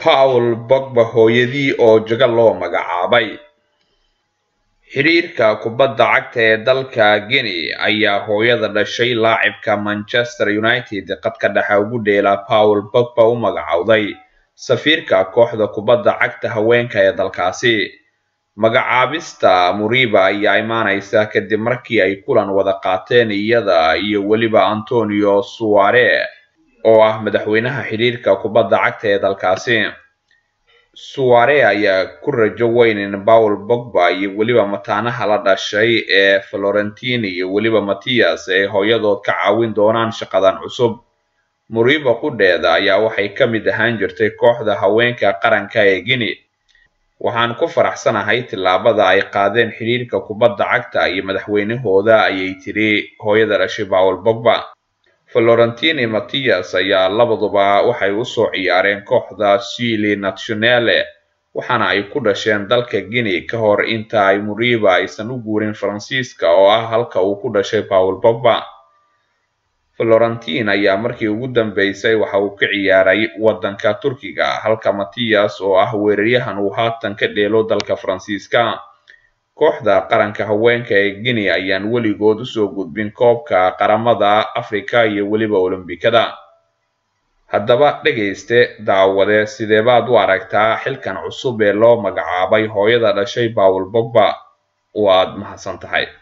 paul bogba hooyadii oo jago loo magacaabay xiriirka kubadda cagta ee dalka guinea ayaa hooyada dhashay laacibka manchester united qadka dhexe ugu dheela paul bogba u magacowday safiirka kooxda kubadda cagta haweenka ee dalkaasi magacaabista muriba ayaa imaanaysa kadib markii ay kulan wada qaateen iyada iyo weliba antonio suare oo ah madaxweynaha xiriirka kubadda cagta ee dalkaasi suare ayaa ku rajo weyn in paul bogba iyo weliba mataanaha la dhashay ee florentine iyo weliba mattias ay hooyadood ka caawin doonaan shaqadan cusub muriba qudheeda ayaa waxay ka mid ahaan jirtay kooxda haweenka qaranka ee guinea waxaan ku faraxsanahay tillaabada ay qaadeen xiriirka kubadda cagta iyo madaxweynahooda ayay tiri hooyada dhashay paul bogba florentine mattias ayaa labaduba waxay usoo ciyaareen kooxda chili nationale waxaana ay ku dhasheen dalka guinea ka hor inta ay muriba aysan u guurin faransiiska oo ah halka uu ku dhashay paul bogba florentine ayaa markii ugu dambeysay waxa uu ka ciyaaray waddanka turkiga halka mattias oo ah weeraryahan uu haatan ka dheelo dalka faransiiska kooxda qaranka haweenka ee guinea ayaan weligood usoo gudbin koobka qaramada afrika iyo weliba olombikada haddaba dhegayste daawade sideebaad u aragtaa xilkan cusub ee loo magacaabay hooyada dhashay paul bogba waad mahadsan tahay